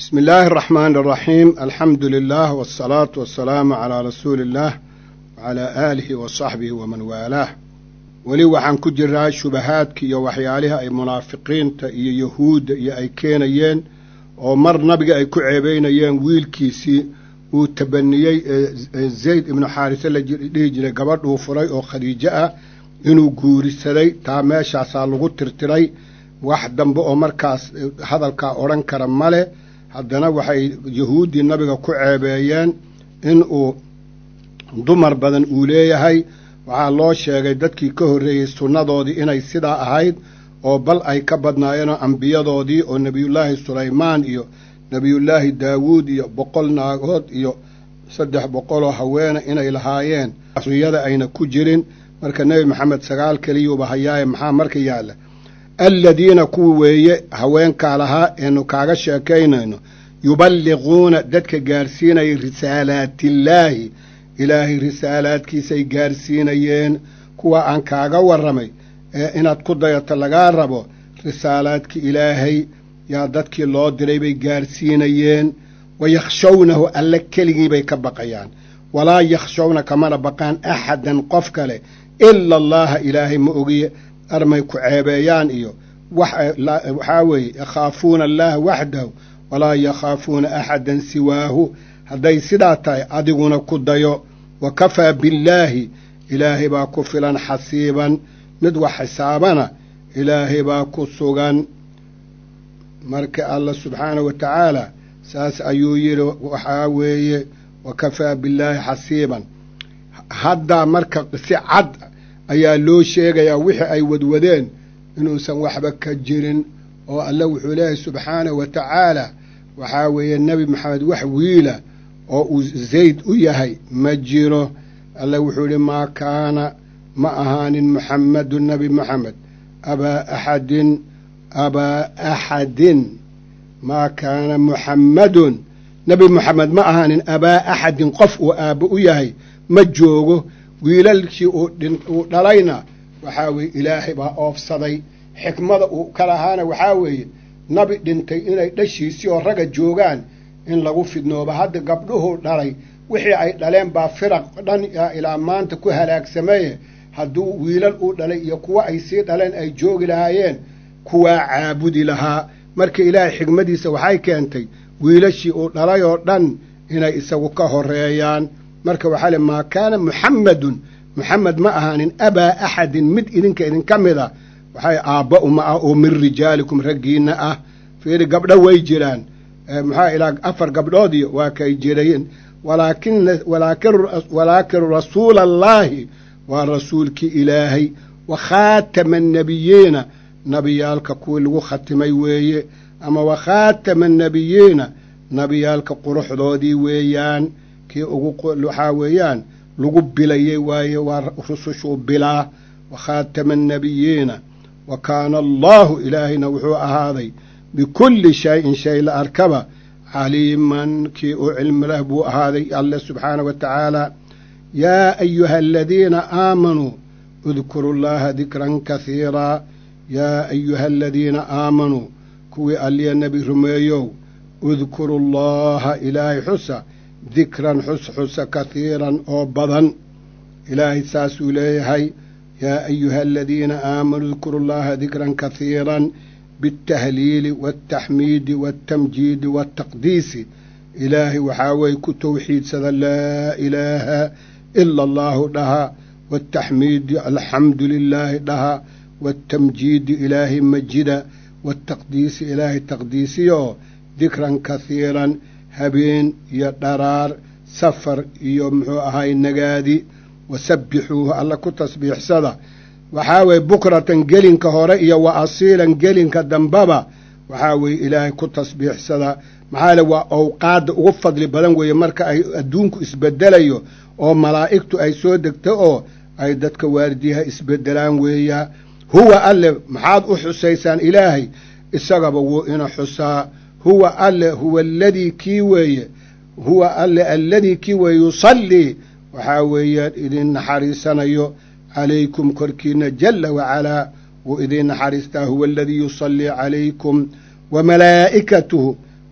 bismi illaahi araxmaani araxiim alxamdu lilah wasalaatu wasalaamu calaa rasuuli illaah wacalaa aalihi wa saxbihi waman waalaah weli waxaan ku jiraa shubahaadki iyo waxyaalihii ay munaafiqiinta iyo yahuudda iyo ay keenayeen oo mar nabiga ay ku ceebeynayeen wiilkiisii uu tabaniyey ee zayd ibnu xaarise la dhihi jiray gabadhuu furay oo khadiijo ah inuu guurisaday taa meeshaasaa lagu tirtiray wax dambe oo markaas hadalkaa odhan kara male haddana waxay yahuuddii nabiga ku ceebeeyeen inuu dumar badan uu leeyahay waxaa loo sheegay dadkii ka horreeyey sunnadoodii inay sidaa ahayd oo bal ay ka badnaayeenoo ambiyadoodii oo nebiyullaahi sulaymaan iyo nebiyullaahi daawuud iyo boqol naagood iyo saddex boqoloo haweene inay lahaayeen riyada ayna ku jirin marka nebi maxamed sagaal keliyuuba hayaaye maxaa marka yaalla alladiina kuwa weeye haweenkaa lahaa eenu kaaga sheekaynayno yuballiquuna dadka gaarsiinaya risaalaatillaahi ilaahay risaalaadkiisay gaarsiinayeen kuwa aan kaaga warramay ee inaad ku dayato lagaa rabo risaalaadki ilaahay yaa dadkii loo diray bay gaarsiinayeen wa yakhshawnahu alle keligii bay ka baqayaan walaa yakhshawna kamana baqaan axadan qof kale ila allaha ilaahay ma ogiye armay ku ceebeeyaan iyo waxaa weeye yakhaafuuna allaha waxdahu walaa yakhaafuuna axadan siwaahu hadday sidaa tahay adiguna ku dayo wa kafaa billaahi ilaahay baa ku filan xasiiban mid wax xisaabana ilaahay baa ku sugan marka allah subxaana wa tacaala saas ayuu yidhi waxaa weeye wa kafaa billaahi xasiiban haddaa marka si cad ayaa loo sheegayaa wixii ay wadwadeen inuusan waxba ka jirin oo alle wuxuu leeyahay subxaanahu wa tacaala waxaa weeye nebi maxamed wax wiila oo uu zayd u yahay ma jiro alle wuxuu yidhi maa kaana ma ahaanin muxammadu nebi moxamed abaa axadin abaa axadin maa kaana muxammadun nebi moxamed ma ahaanin abaa axadin qof uu aabbo u yahay ma joogo wiilalkii uu dhalayna waxaa weeye ilaahay baa oofsaday xikmada uu ka lahaana waxaa weeye nabi dhintay inay dhashiisii oo ragga joogaan in lagu fidnooba hadda gabdhuhuu dhalay wixii ay dhaleen baa firaq dhan ilaa maanta ku halaagsameeye hadduu wiilal uu dhalay iyo kuwa ay sii dhaleen ay joogi lahaayeen kuwaa caabudi lahaa marka ilaahay xikmadiisa waxay keentay wiilashii uu dhalay oo dhan inay isagu ka horeeyaan marka waxaa le maa kaana muxammadun muxamed ma ahaanin abaa axadin mid idinka idinka mida waxay aabba uma ah oo min rijaalikum raggiinna ah fiiri gabdho way jiraan maxaa ilaa afar gabdhoodiyo waa kay jirayeen walaakin rasuula allaahi waa rasuulkii ilaahay wa khaatama annebiyiina nabiyaalka kuwii lagu khatimay weeye ama wa khaatama annebiyiina nabiyaalka quruxdoodii weeyaan kii ugu waxaa weeyaan lagu bilayey waaye waa rusushuu bilaa wa khaatama annebiyiina wa kaana allaahu ilaahayna wuxuu ahaaday bikulli shayin shay la arkaba caliiman kii u cilmi lah buu ahaaday alle subxaana wa tacaala yaa ayuha aladiina aamanuu udkuru llaha dikran kahiiraa yaa ayuha aladiina aamanuu kuwii alliya nebi rumeeyow udkuru llaha ilaahay xusa dikran xus xusa kahiiran oo badan ilaahay saasuu leeyahay yaa ayuha aladiina aamanuu udkuru llaha dikran kahiiran biاltahliili waاltaxmiidi waاltamjiidi waاltaqdiisi ilaahay waxaa weeye ku towxiidsada laa ilaaha ila allaahu dhaha waاltaxmiidi alxamdu lilaahi dhaha waاltamjiidi ilaahay majida waاltaqdiisi ilaahay taqdiisiyo dikran kahiiran habeen iyo dharaar safar iyo muxuu ahay nagaadi wasabbixuuhu alla ku tasbiixsada waxaa weeye bukratan gelinka hore iyo wa asiilan gelinka dambaba waxaa weeye ilaahay ku tasbiixsada maxaa le waa awqaadda ugu fadli badan weeye marka ay adduunku isbedelayo oo malaa'igtu ay soo degto oo ay dadka waardiyaha isbedelaan weeyaa huwa alle maxaad u xusaysaan ilaahay isagaba wuu ina xusaa huwa alle huwa aladii kii weeye huwa alle alladii kii weeye yusallii waxaa weeyaan idin naxariisanayo calaykum korkiina jalla wacalaa wuu idiin naxariistaa huwa aladii yusallii calaykum wa malaa'ikatuhu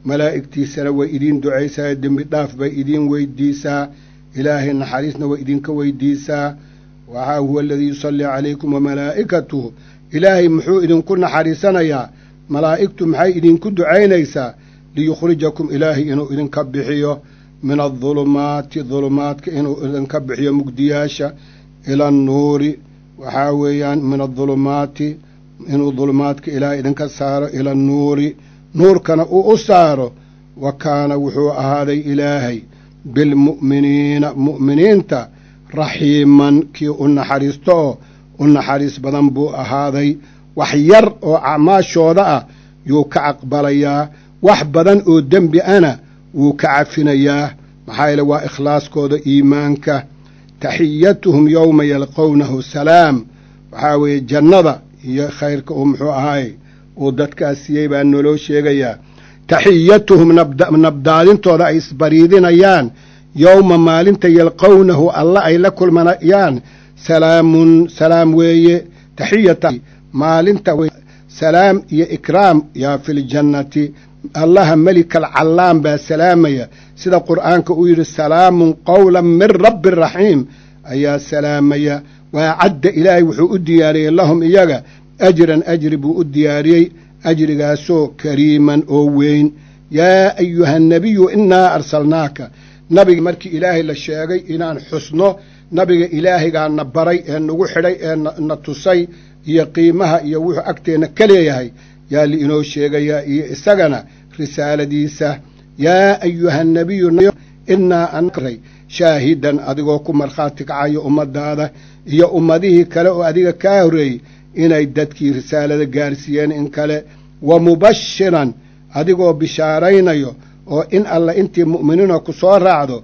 malaa'igtiisana way idiin ducaysaa dembi dhaaf bay idiin weydiisaa ilaahay naxariisna way idinka weydiisaa waxaa huwa aladii yusallii calaykum wamalaa'ikatuhu ilaahay muxuu idinku naxariisanayaa malaa'igtu maxay idinku ducaynaysaa liyukhrijakum ilaahay inuu idinka bixiyo min adulumaati dulumaadka inuu idinka bixiyo mugdiyaasha ila annuuri waxaa weeyaan min adulumaati inuu dulumaadka ilaahay idinka saaro ila annuuri nuurkana uu u saaro wa kaana wuxuu ahaaday ilaahay bilmu'miniina mu'miniinta raxiiman kii u naxariisto oo u naxariis badan buu ahaaday wax yar oo acmaashooda ah yuu ka aqbalayaa wax badan oo dembi ana wuu ka cafinayaa maxaa yeele waa ikhlaaskooda iimaanka taxiyatuhum yowma yalqownahu salaam waxaa weeye jannada iyo khayrka uu muxuu ahaay uu dadkaas siiyey baa naloo sheegayaa taxiyatuhum nabdaadintooda ay isbariidinayaan yowma maalinta yalqownahu alla ay la kulmanayaan salaamun salaam weeye taxiyata maalinta salaam iyo ikraam yaa fi ljannati allaha melikal callaan baa salaamaya sida qur'aanka uu yidhi salaamun qowlan min rabbi raxiim ayaa salaamaya waa cadda ilaahay wuxuu u diyaariyey lahum iyaga ajran ajri buu u diyaariyey ajrigaasoo kariiman oo weyn yaa ayuha nabiyu innaa arsalnaaka nabiga markii ilaahay la sheegay inaan xusno nabiga ilaahaygaana baray ee nagu xidhay ee na tusay iyo qiimaha iyo wuxuu agteenna ka leeyahay yaa liinoo sheegayaa iyo isagana risaaladiisa yaa ayuha nabiyu innaa anray shaahidan adigoo ku markhaati kacayo ummaddaada iyo ummadihii kale oo adiga kaa horreeyey inay dadkii risaalada gaarsiiyeen in kale wa mubashiran adigoo bishaaraynayo oo in alla intii mu'miniina ku soo raacdo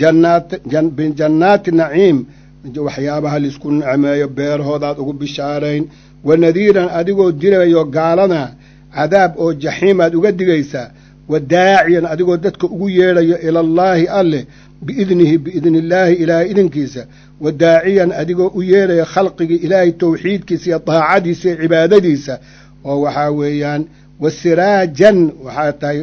bijannaati naciim waxyaabaha laisku nicmeeyo beerahoodaad ugu bishaarayn wa nadiiran adigoo dilayo gaalada cadaab oo jaxiimaad uga digaysaa wa daaciyan adigoo dadka ugu yeedhayo ilallaahi alleh biidnihi biidni illaahi ilaahay idinkiisa wa daaciyan adigoo u yeedhaya khalqigii ilaahay towxiidkiisa iyo daacadiisa iyo cibaadadiisa oo waxaa weeyaan wasiraajan waxaa tahay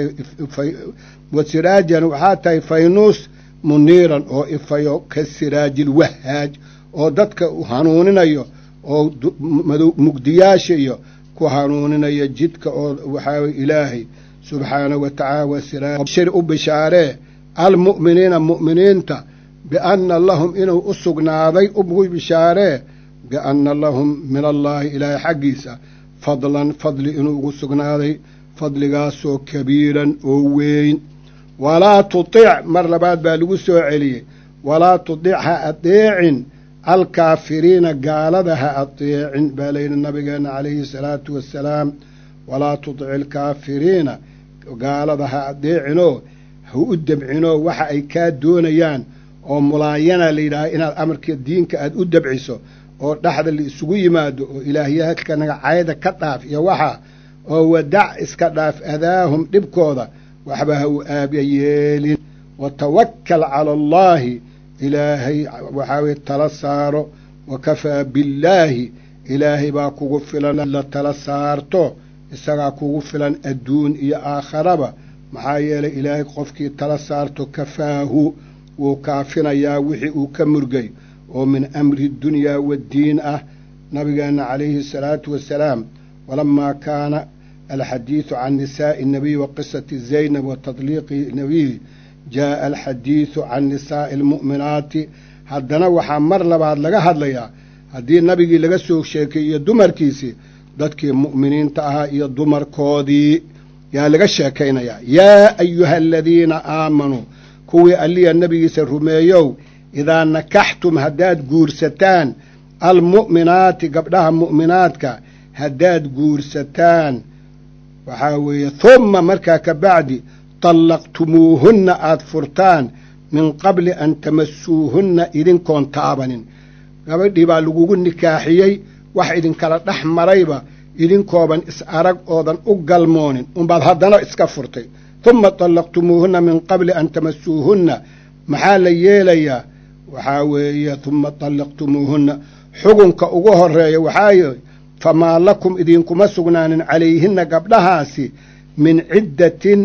wasiraajan waxaa tahay faynuus muniiran oo ifayo ka siraajilwahaaj oo dadka hanuuninayo oo mugdiyaasha iyo ku hanuuninaya jidka oo waxaa ilaahay subxaanahu wa tacaala wasiraashir u bishaaree almu'miniina mu'miniinta bianna lahum inuu u sugnaaday ugu bishaaree bianna lahum min allaahi ilaahay xaggiisa fadlan fadli inuu ugu sugnaaday fadligaasoo kabiiran oo weyn walaa tutic mar labaad baa lagu soo celiyey walaa tutic ha adeecin alkaafiriina gaalada ha adeecin baa layidhi nabigeenna calayhi salaatu wassalaam walaa tutic alkaafiriina gaalada ha adeecinoo ha u debcinoo waxa ay kaa doonayaan oo mulaayana la yidhaaha inaad amarka diinka aad u debciso oo dhexda la isugu yimaado oo ilaahyaadka nagacayda ka dhaaf iyo waxa oo wadac iska dhaaf adaahum dhibkooda waxba ha u aabya yeelin wa tawakkal cala allaahi ilaahay waxaa weye tala saaro wa kafaa billaahi ilaahay baa kugu filan la tala saarto isagaa kugu filan adduun iyo aakharaba maxaa yeelay ilaahay qofkii tala saarto kafaahu wuu kaafinayaa wixii uu ka murgay oo min amri dunyaa waddiin ah nabigeenna calayhi asalaatu wassalaam walamaa kaana alxadiidu can nisaa'i nabiy wa qisati zaynab wa tadliiqi nabiy jaa'a alxadiidu can nisaa'i almu'minaati haddana waxaa mar labaad laga hadlayaa haddii nabigii laga soo sheekeeyo dumarkiisii dadkii mu'miniinta ahaa iyo dumarkoodii yaa laga sheekaynayaa yaa ayuha aladiina aamanuu kuwii alliya nebigiisa rumeeyow idaa nakaxtum haddaad guursataan almu'minaati gabdhaha mu'minaadka haddaad guursataan waxaa weeye humma markaa ka bacdi tallaqtumuuhunna aad furtaan min qabli an tamasuuhunna idinkoon taabanin gabadhii baa lagugu nikaaxiyey wax idinkala dhex marayba idinkooban is arag oodan u galmoonin unbaad haddana iska furtay humma tallaqtumuuhunna min qabli an tamasuuhunna maxaa la yeelayaa waxaa weeye humma tallaqtumuuhunna xugunka ugu horeeya waxaa famaa lakum idinkuma sugnaanin calayhinna gabdhahaasi min ciddatin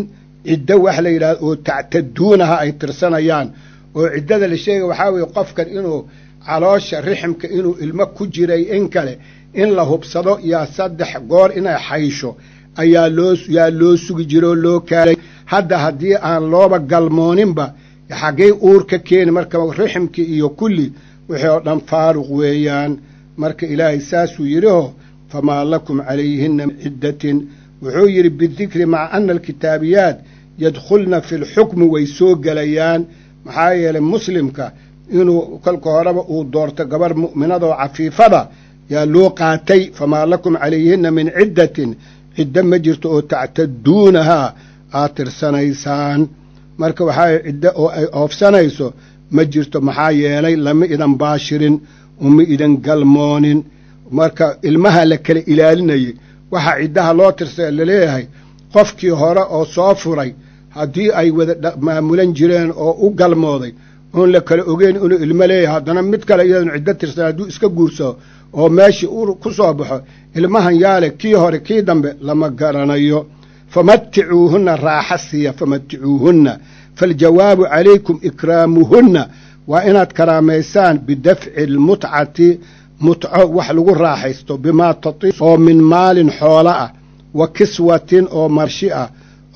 ciddo wax la yidhahdo oo tactaduunaha ay tirsanayaan oo ciddada la sheegay waxaa weeye qofkan inuu caloosha riximka inuu ilmo ku jiray in kale in la hubsado yaa saddex goor inay xaysho ayaa loo yaa loo sugi jira oo loo kaalay hadda haddii aan looba galmooninba xaggay uur ka keeni marka riximkii iyo kulli wixii oo dhan faaruq weeyaan marka ilaahay saasuu yidhiho famaa lakum calayhinna ciddatin wuxuu yidhi bidikri maca ana alkitaabiyaat yadkhulna fi lxukmi way soo gelayaan maxaa yeelay muslimka inuu kolka horeba uu doorto gabarh mu'minada oo cafiifada yaa loo qaatay famaa lakum calayhinna min ciddatin ciddo ma jirto oo tactaduunahaa aad tirsanaysaan marka waxaa ciddo oo ay oofsanayso ma jirto maxaa yeelay lama idan baashirin uma idan galmoonin marka ilmaha la kala ilaalinayay waxaa ciddaha loo tirsa laleeyahay qofkii hore oo soo furay haddii ay wada maamulan jireen oo u galmooday oon la kala ogeyn inuu ilmo leeyahay haddana mid kale iyadan ciddo tirsan hadduu iska guursado oo meeshii u ku soo baxo ilmahan yaale kii hore kii dambe lama garanayo famaticuuhunna raaxa siiya famaticuuhunna faاljawaabu calaykum ikraamuhunna waa inaad karaamaysaan bidafci اlmutcati mutco wax lagu raaxaysto bimaa tati oo min maalin xoolo ah wa kiswatin oo marshi ah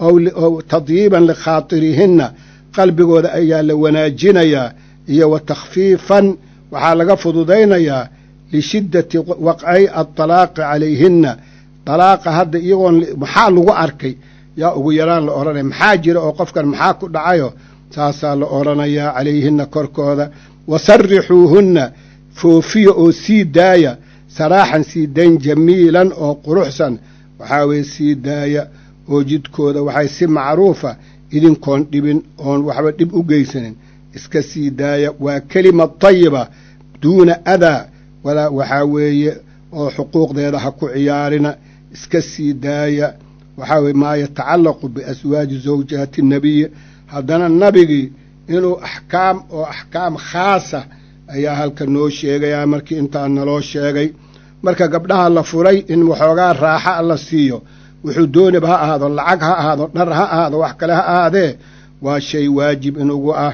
oo tadyiiban likhaatirihinna qalbigooda ayaa la wanaajinayaa iyo wa takhfiifan waxaa laga fududaynayaa lishiddati waqci aطalaaqi calayhinna dalaaqa hadda iyagoon maxaa lagu arkay yaa ugu yaraan la odhanaya maxaa jira oo qofkan maxaa ku dhacayo saasaa la odhanayaa calayhinna korkooda wa sarrixuuhunna foofiya oo sii daaya saraaxan sii dayn jamiilan oo quruxsan waxaa weeye sii daaya oo jidkooda waxay si macruufa idinkoon dhibin oon waxba dhib u geysanin iska sii daaya waa kelima tayiba duuna adaa walaa waxaa weeye oo xuquuqdeeda ha ku ciyaarina iska sii daaya waxaa weye maa yatacallaqu biaswaaji zawjaati nabiyi haddana nabigii inuu axkaam oo axkaam khaasa ayaa halka noo sheegayaa markii intaa naloo sheegay marka gabdhaha la furay in waxoogaa raaxa la siiyo wuxuu dooniba ha ahaado lacag ha ahaado dhar ha ahaado wax kale ha ahaadee waa shay waajib inugu ah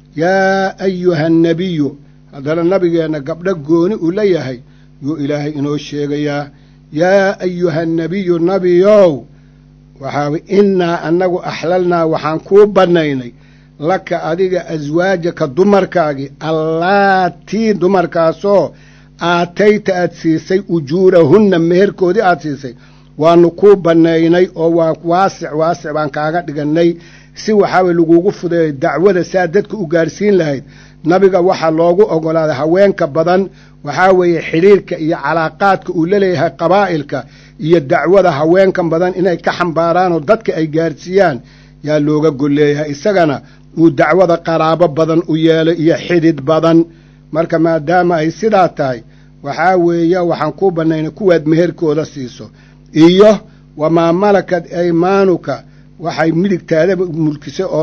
yaa ayuha annabiyu haddana nabigeenna gabdho gooni uu la yahay yuu ilaahay inoo sheegayaa yaa ayuha annabiyu nabiyow waxaa innaa annagu axlalnaa waxaan kuu bannaynay laka adiga aswaajaka dumarkaagii allaatii dumarkaasoo aatayta aad siisay ujuurahunna meherkoodii aad siisay waanu kuu bannaynay oo waa waasic waasic baan kaaga dhigannay si waxaaweye lagugu fudeeyo dacwada saa dadka u gaarhsiin lahayd nabiga waxaa loogu oggolaaday haweenka badan waxaa weeye xidhiirka iyo calaaqaadka uu la leeyahay qabaa'ilka iyo dacwada haweenkan badan inay ka xambaaraan oo dadka ay gaarsiiyaan yaa looga golleeyahay isagana uu dacwada qaraabo badan u yeelo iyo xidid badan marka maadaama ay sidaa tahay waxaa weeye waxaan kuu bannaynay kuwaad meherkooda siiso iyo wamaa malakad aymaanuka waxay midigtaada mulkisay oo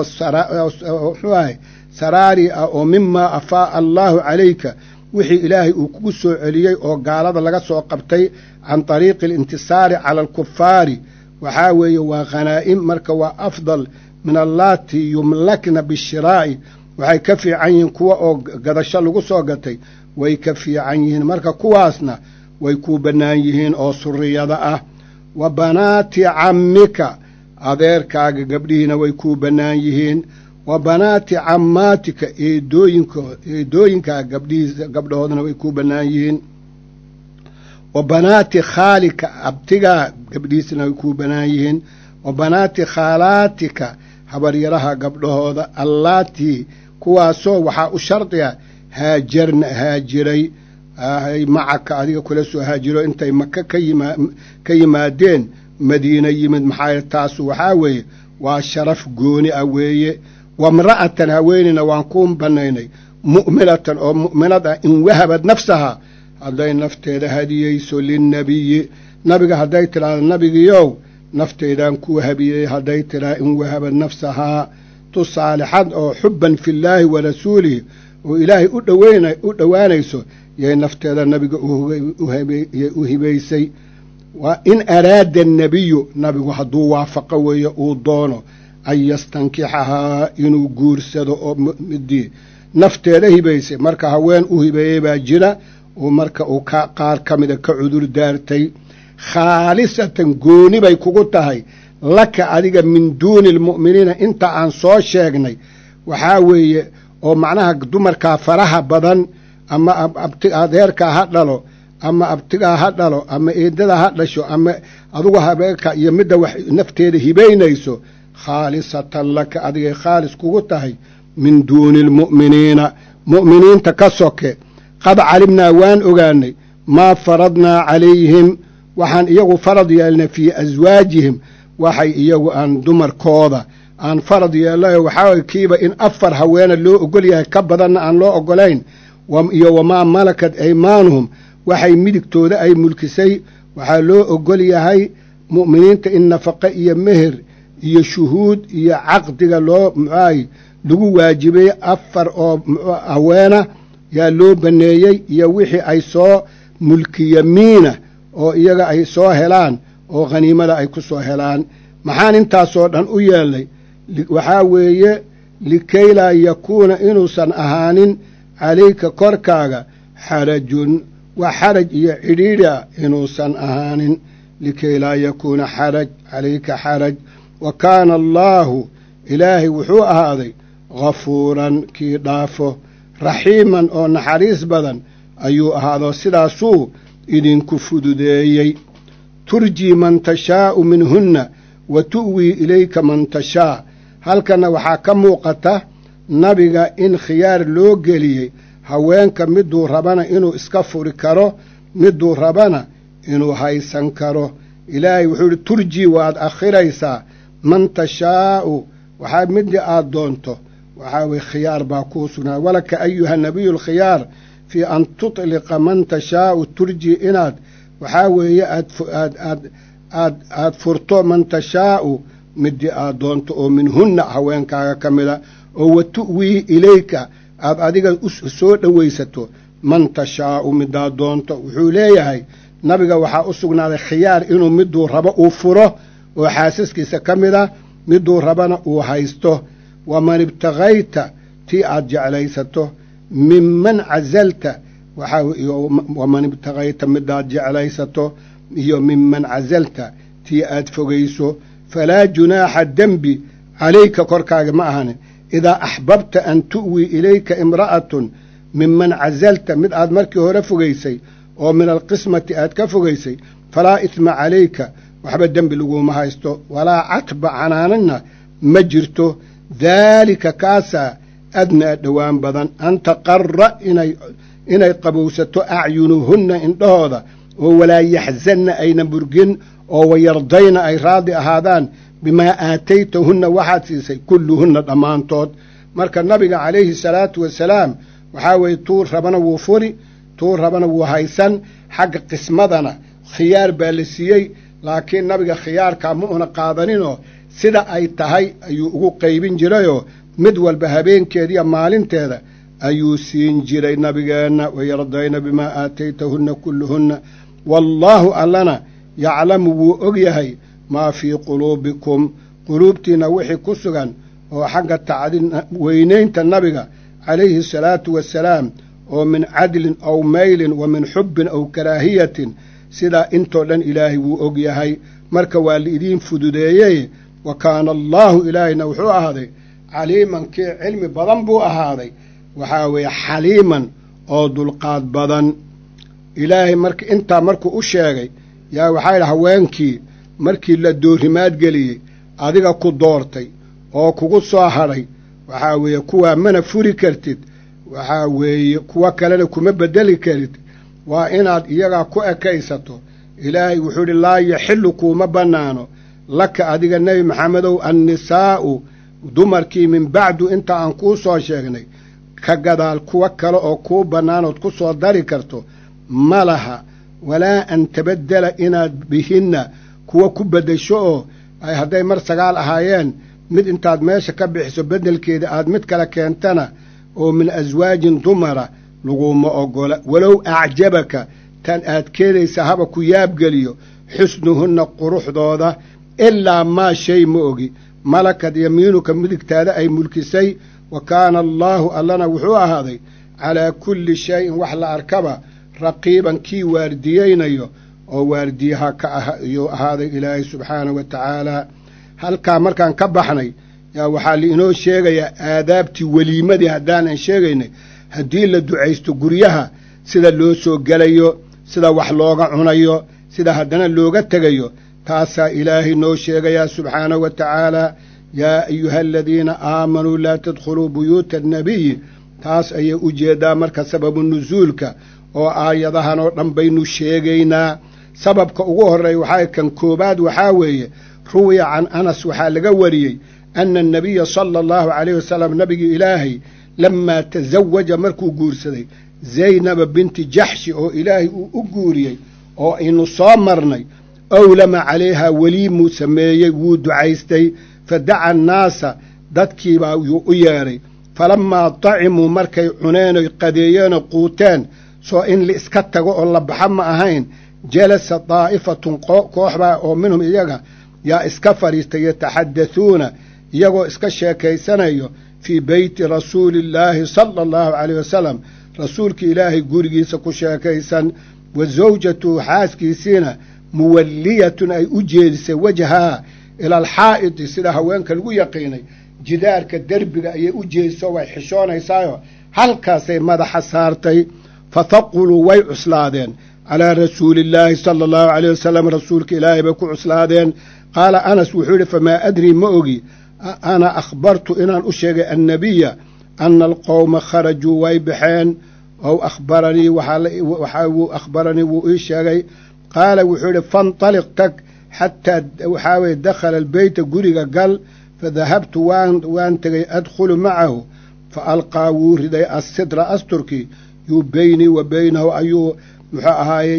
muxuu ahay saraari ah oo mimaa afaa'a allaahu calayka wixii ilaahay uu kugu soo celiyey oo gaalada laga soo qabtay can tariiqi alintisaari cala alkufaari waxaa weeye waa khanaa'im marka waa afdal min allaati yumlakna bishiraa'i waxay ka fiican yihiin kuwa oo gadasho lagu soo gatay way ka fiican yihiin marka kuwaasna way kuu bannaan yihiin oo suriyada ah wa banaati cammika adeerkaaga gabdhihiina way kuu bannaan yihiin wa banaati cammaatika eedooyinko eedooyinkaaga gabdhihiisa gabdhahoodana way kuu bannaan yihiin wa banaati khaalika abtigaa gabdhihiisana way kuu bannaan yihiin wa banaati khaalaatika habaryaraha gabdhahooda allaatii kuwaasoo waxaa u shardiga haajarna haajiray macaka adiga kula soo haajiro intay maka ka yimaadeen madiina yimid maxaa taasu waxaa weeye waa sharaf gooni ah weeye wamra'atan haweenina waan kuu bannaynay mu'minatan oo mu'minad ah in wahabad nafsahaa hadday nafteeda hadiyeyso linnebiyi nabiga hadday tidhaahdo nabigiyow nafteydaan kuu habiyey hadday tidhaha in wahabad nafsahaa tu saalixad oo xubban fillaahi wa rasuulihi oo ilaahay u dhowaanayso yay nafteeda nabiga u hibaysay waa in araada annebiyu nabigu hadduu waafaqo weeye uu doono an yastankixahaa inuu guursado oo midii nafteeda hibaysay marka haween u hibeeyey baa jira oo marka uu ka qaar ka mida ka cudur daartay khaalisatan gooni bay kugu tahay laka adiga min duuni almu'miniina inta aan soo sheegnay waxaa weeye oo macnaha dumarkaa faraha badan ama adeerkaa ha dhalo ama abtigaa ha dhalo ama eedada ha dhasho ama adugu habeenka iyo midda wax nafteeda hibaynayso khaalisatan laka adigay khaalis kugu tahay min duuni almu'miniina mu'miniinta ka soke qad calimnaa waan ogaanay maa faradnaa calayhim waxaan iyagu farad yeelnay fii aswaajihim waxay iyagu aan dumarkooda aan farad yeelnayo waxaa kiiba in afar haweena loo ogol yahay ka badanna aan loo ogolayn iyo wamaa malakat aymaanuhum waxay midigtooda ay mulkisay waxaa loo ogol yahay mu'miniinta in nafaqe iyo meher iyo shuhuud iyo caqdiga loo muxuahay lagu waajibay afar oo haweena yaa loo baneeyey iyo wixii ay soo mulkiyamiina oo iyaga ay soo helaan oo khaniimada ay ku soo helaan maxaan intaasoo dhan u yeelnay waxaa weeye likay laa yakuuna inuusan ahaanin calayka korkaaga xarajun wax xaraj iyo cidhiidhi ah inuusan ahaanin likay laa yakuuna xaraj calayka xaraj wa kaana allaahu ilaahay wuxuu ahaaday ghafuuran kii dhaafo raxiiman oo naxariis badan ayuu ahaadoo sidaasuu idinku fududeeyey turjii man tashaa'u minhunna wa tu'wii ilayka man tashaa halkanna waxaa ka muuqata nabiga in khiyaar loo geliyey haweenka miduu rabana inuu iska furi karo miduu rabana inuu haysan karo ilaahay wuxuu idhi turjii waad akhiraysaa man tashaa'u waxaa midii aad doonto waxaa weye khiyaar baa kuu sugnaa walaka ayuha nabiyu alkhiyaar fii an tutliqa man tashaa'u turjii inaad waxaa weeye aadaad aad aad furto man tashaa'u midii aad doonto oo minhunna haweenkaaga ka mida oo wa tu'wii ilayka aad adiga soo dhowaysato man tashaa'u midaad doonto wuxuu leeyahay nabiga waxaa u sugnaaday khiyaar inuu miduu rabo uu furo oo xaasaskiisa ka mida miduu rabana uu haysto waman ibtagayta tii aad jeclaysato minman casalta waman ibtagayta midaad jeclaysato iyo minman casalta tii aad fogayso falaa junaaxa dembi calayka korkaaga ma ahani idaa axbabta an tu'wii ilayka imra'atun minman casalta mid aad markii hore fogaysay oo min alqismati aad ka fogaysay falaa isma calayka waxba dembi laguma haysto walaa catba canaanana ma jirto daalika kaasaa adnaa dhowaan badan an taqara inay inay qabowsato acyunuhunna indhahooda oo walaa yaxzanna ayna burgin oo wayardayna ay raadi ahaadaan bimaa aataytahunna waxaad siisay kulluhunna dhammaantood marka nabiga calayhi salaatu wasalaam waxaa weeye tuu rabana wuu furi tuu rabana wuu haysan xagga qismadana khiyaar baa la siiyey laakiin nabiga khiyaarkaa ma una qaadaninoo sida ay tahay ayuu ugu qaybin jirayoo mid walba habeenkeediiyo maalinteeda ayuu siin jiray nabigeenna wayardayna bimaa aataytahunna kulluhunna wallaahu allana yaclamu wuu og yahay maa fii quluubikum quluubtiinna wixii ku sugan oo xagga tacdiin weynaynta nabiga calayhi salaatu wasalaam oo min cadlin aw maylin wa min xubbin aw karaahiyatin sidaa intoo dhan ilaahay wuu og yahay marka waa laidiin fududeeyey wa kaana allaahu ilaahayna wuxuu ahaaday caliiman kii cilmi badan buu ahaaday waxaa weeye xaliiman oo dulqaad badan ilaahay marka intaa markuu u sheegay yaa waxaa yidhi haweenkii markii la doorimaad geliyey adiga ku doortay oo kugu soo hadhay waxaa weeye kuwaa mana furi kartid waxaa weeye kuwo kalena kuma beddeli karid waa inaad iyagaa ku ekaysato ilaahay wuxuu idhi laa yaxillu kuuma bannaano laka adiga nebi maxamedow annisaa'u dumarkii min bacdu inta aan kuu soo sheegnay ka gadaal kuwo kale oo kuu bannaanood ku soo dari karto ma laha walaa an tabaddela inaad bihinna kuwa ku beddesho oo ay hadday mar sagaal ahaayeen mid intaad meesha ka bixiso beddelkeeda aad mid kale keentana oo min aswaajin dumara laguma oggola walow acjabaka tan aad keenaysa haba ku yaabgeliyo xusnuhunna quruxdooda ilaa maa shay ma ogi malakad yamiinuka midigtaada ay mulkisay wa kaana allaahu allana wuxuu ahaaday calaa kulli shayin wax la arkaba raqiiban kii waardiyeynayo oo waardiyaha ka ah ayuu ahaaday ilaahay subxaanahu wa tacaalaa halkaa markaan ka baxnay yaa waxaa liinoo sheegayaa aadaabtii weliimadii haddaanan sheegaynay haddii la ducaysto guryaha sida loo soo gelayo sida wax looga cunayo sida haddana looga tegayo taasaa ilaahay noo sheegayaa subxaanahu wa tacaalaa yaa ayuha aladiina aamanuu laa tadkhuluu buyuuta annabiyi taas ayay u jeedaa marka sababu nusuulka oo aayadahan oo dhan baynu sheegaynaa sababka ugu horreeya waxaa kan koobaad waxaa weeye ruwiya can anas waxaa laga wariyey ana annabiya sala allahu calayh wasalam nabigii ilaahay lamaa tasawaja markuu guursaday zaynaba binti jaxshi oo ilaahay uu u guuriyey oo aynu soo marnay owlama calayhaa weliimuu sameeyey wuu ducaystay fa daca annaasa dadkiibaa yuu u yeedhay falammaa dacimuu markay cuneen qadeeyeenoo quuteen soo in laiska tago oo la baxa ma ahayn jalasa daa'ifatun kooxbaa oo minhum iyaga yaa iska fadhiistay yataxaddathuuna iyagoo iska sheekaysanayo fii beyti rasuuliillaahi sala allahu caleyh wasalam rasuulka ilaahay gurigiisa ku sheekaysan wa sawjatuhu xaaskiisiina muwalliyatun ay u jeedisay wajhaa ila alxaa'idi sida haweenka lagu yaqiinay jidaarka derbiga ayay u jeediso way xishoonaysaayo halkaasay madaxa saartay fathaquluu way cuslaadeen calaa rasuuliillaahi sala allahu caleyh wasalam rasuulka ilaahay bay ku cuslaadeen qaala anas wuxuu yidhi famaa adrii ma ogi ana akhbartu inaan u sheegay annabiya ana alqowma kharajuu way baxeen ow akhbaranii waxaa wuu akhbaranii wuu ii sheegay qaala wuxuu yidhi fantaliq tag xataa waxaa weye dakhala albeyta guriga gal fadahabtu waan waan tegay adkhulu macahu fa alqaa wuu riday assidra asturkii yuu beynii wa beynahu ayuu muxuu ahaayey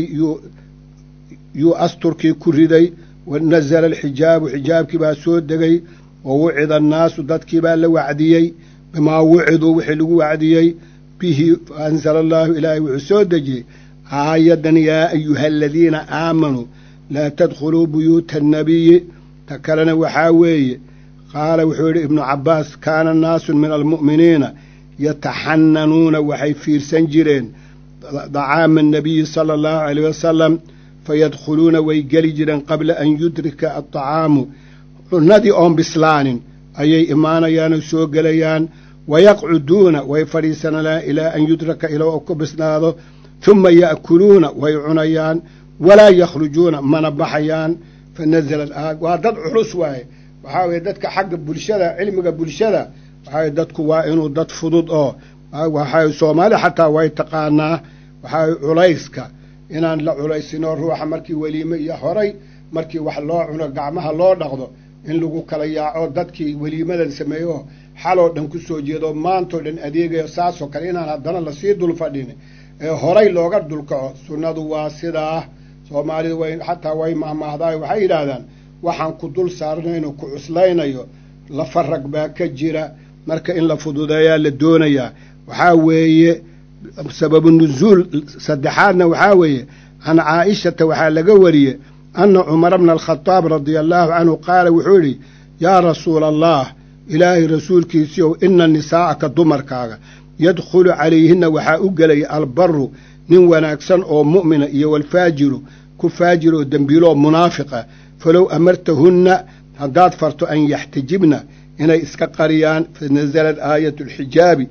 yuu asturkii ku riday wa nazala alxijaabu xijaabkii baa soo degay wa wucida annaasu dadkii baa la wacdiyey bimaa wuciduu wixii lagu wacdiyey bihi faanzala allaahu ilaahay wuxuu soo dejiyey aayaddan yaa ayuha aladiina aamanuu laa tadkhuluu buyuuta annabiyi ta kalena waxaa weeye qaala wuxuu yidhi ibnu cabbaas kaana naasun min almu'miniina yataxananuuna waxay fiirsan jireen dacaama annabiyi sala allahu caleyh wasalam fayadkhuluuna way geli jireen qabla an yudrika addacaamu cunnadii oon bislaanin ayay imaanayaanoo soo gelayaan wayaqcuduuna way fadhiisanayaan ilaa an yudraka ilaa ku bislaado huma ya'kuluuna way cunayaan walaa yakhrujuuna mana baxayaan fa nazalat aad waa dad culus waaye waxaa weeye dadka xagga bulshada cilmiga bulshada waxaa weye dadku waa inuu dad fudud oo waxaa soomaali xataa way taqaanaa waxaa culayska inaan la culaysinoo ruuxa markii weliime iyo horay markii wax loo cuno gacmaha loo dhaqdo in lagu kala yaaco dadkii weliimadan sameeyo xaloo dhan ku soo jeedo maantoo dhan adeegayo saasoo kale inaan haddana lasii dul fadhin ee horay looga dulkaco sunnadu waa sidaa soomaalidu way xataa way mahmaahdaay waxay yidhaahdaan waxaan ku dul saarnayno ku cuslaynayo lafarag baa ka jira marka in la fududeeyaa la doonayaa waxaa weeye sababu nusuul saddexaadna waxaa weeye can caa'ishata waxaa laga wariyey anna cumara bna alkhadaab radia allaahu canhu qaala wuxuu yidhi yaa rasuula allah ilaahay rasuulkiisiiow ina nisaa'aka dumarkaaga yadkhulu calayhinna waxaa u gelaya albaru nin wanaagsan oo mu'mina iyo walfaajiru ku faajir oo dembiilo oo munaafiqa falow amartahunna haddaad farto an yaxtajibna inay iska qariyaan fa nasalad aayatu alxijaabi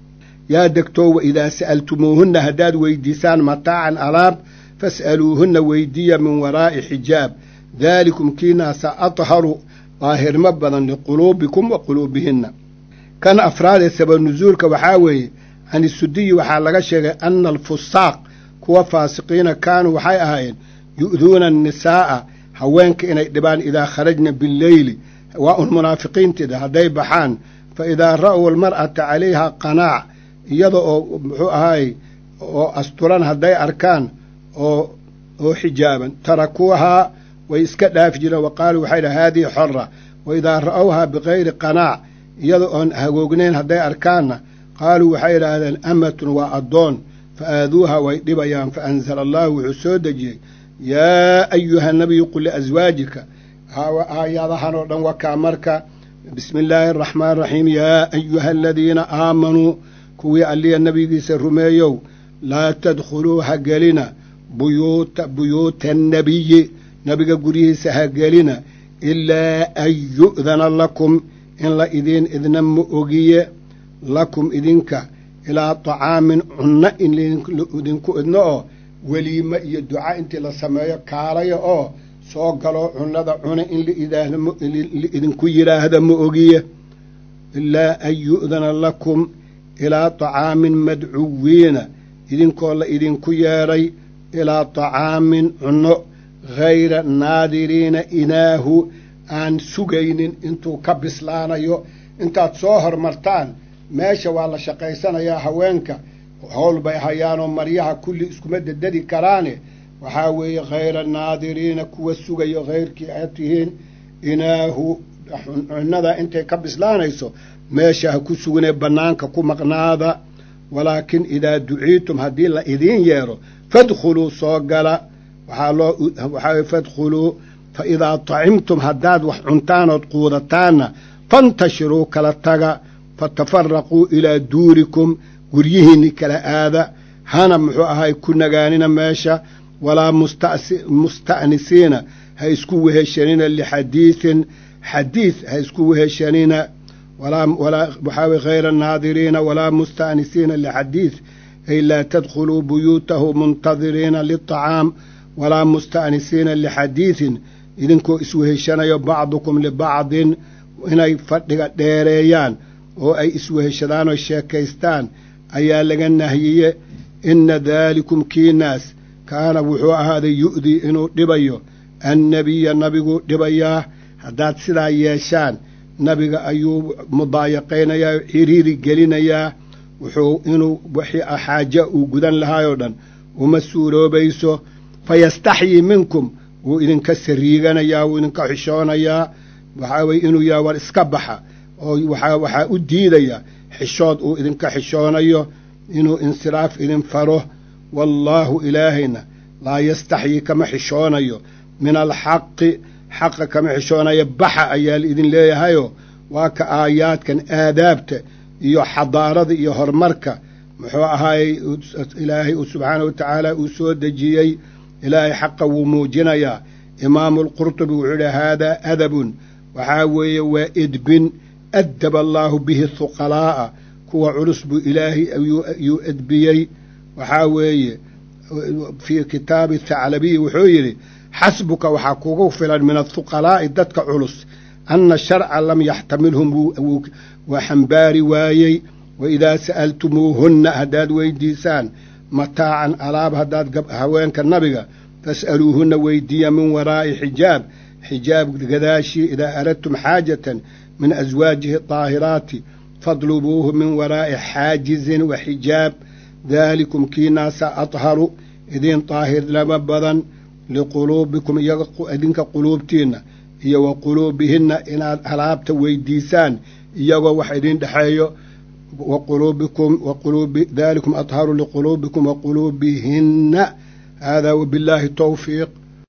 yaa degtoo wa idaa sa'altumuuhunna haddaad weydiisaan mataacan alaab fas'aluuhunna weydiiya min waraa'i xijaab daalikum kiinaasa adharu daahirmo badan liquluubikum wa quluubihinna kan afraadee sabab nusuulka waxaa weeye can isudiyi waxaa laga sheegay ana alfusaaq kuwa faasiqiina kaanuu waxay ahaayeen yu'duuna annisaa'a haweenka inay dhibaan idaa kharajna billeyli waa un munaafiqiinteeda hadday baxaan fa idaa ra'ow almar'ata calayhaa qanaac iyada oo muxuu ahaay oo asturan hadday arkaan oo oo xijaaban tarakuuhaa way iska dhaafi jireen wa qaaluu waxay dhaha haadihi xora wa idaa ra'owhaa bikayri qanaac iyada oon hagoognayn hadday arkaanna qaaluu waxay idhaahdeen amatun waa addoon fa aaduuha way dhibayaan fa anzala allaahu wuxuu soo dejiyey yaa ayuha nabiyu qul liaswaajika aayadahan oo dhan wakaa marka bismi illaahi araxmaan araxiim yaa ayuha aladiina aamanuu kuwii alliya nebigiisa rumeeyow laa tadkhuluu ha gelina buyuuta buyuuta annabiyi nebiga guryihiisa ha gelina ilaa an yu'dana lakum in la idiin idna ma ogiye lakum idinka ilaa tacaamin cunno in idinku idno oo weliime iyo duca intii la sameeyo kaalaya oo soo galoo cunnada cuna in laidinku yidhaahda ma ogiye ilaa an yu'dana lakum ilaa tacaamin madcuwiina idinkoo la idinku yeedhay ilaa tacaamin cunno hayra naadiriina inaahu aan sugaynin intuu ka bislaanayo intaad soo hormartaan meesha waa la shaqaysanayaa haweenka howl bay hayaanoo maryaha kulli iskuma dededi karaane waxaa weeye khayra naadiriina kuwa sugayo khayrkii aad tihiin inaahu cunnada intay ka bislaanayso meesha ha ku suganee bannaanka ku maqnaada walaakin idaa duciitum haddii la idiin yeedho fadkhuluu soo gala waxaa loo waxaa fadkhuluu fa idaa tacimtum haddaad wax cuntaanood quudataanna fantashiruu kala taga fatafaraquu ilaa duurikum guryihiinni kala aada hana muxuu ahay ku nagaanina meesha walaa musta'nisiina ha isku weheshanina lixadiisin xadiid ha isku weheshanina waxaa way hayra naadiriina walaa musta'nisiina lixadiid ay laa tadkhuluu buyuutahu muntadiriina liطacaam walaa musta'nisiina lixadiidin idinkoo isweheshanayo bacdukum libacdin inay fadhiga dheereeyaan oo ay isweheshadaan oo sheekaystaan ayaa laga nahyiye inna daalikum kiinaas kaana wuxuu ahaaday yu'dii inuu dhibayo annabiya nabiguu dhibayaa haddaad sidaa yeeshaan nabiga ayuu mudaayaqaynayaa oo ciriiri gelinayaa wuxuu inuu wixii xaaja uu gudan lahaayoo dhan uma suuroobayso fayastaxyii minkum wuu idinka sariiganayaa wuu idinka xishoonayaa waxaa weye inuu yaha war iska baxa oo waxaa u diidaya xishood uu idinka xishoonayo inuu insiraaf idin faro wallaahu ilaahayna laa yastaxyii kama xishoonayo min alxaqi xaqa kama xishoonayo baxa ayaa laidin leeyahayoo waa ka aayaadkan aadaabta iyo xadaarada iyo horumarka muxuu ahaayey ilaahay subxaana wa tacaala uu soo dejiyey ilaahay xaqa wuu muujinayaa imaamu alqurtubi wuxuu yidhi haadaa adabun waxaa weeye waa edbin addaba allaahu bihi huqalaa'a kuwa culus buu ilaahay ayuu edbiyey waxaa weeye fii kitaabi thaclabiyi wuxuu yidhi xasbuka waxaa kugu filan min ahuqalaa'i dadka culus anna sharca lam yaxtamilhum waa xambaari waayey wa idaa sa'altumuuhunna haddaad weydiisaan mataacan alaab haddaad haweenka nabiga fas'aluuhunna weydiiya min waraa'i xijaab xijaab gadaashii idaa aradtum xaajatan min aswaajihi daahiraati fadlubuuhu min waraa'i xaajizin wa xijaab daalikum kiinaasa adharu idiin daahirnimo badan liquluubikum idinka quluubtiinna iyo wa quluubihinna inaad alaabta weydiisaan iyagoo wax idin dhexeeyo wa quluubikum wa quluubi daalikum adharu liquluubikum wa quluubihinna haadaa wabillaahi towfiiq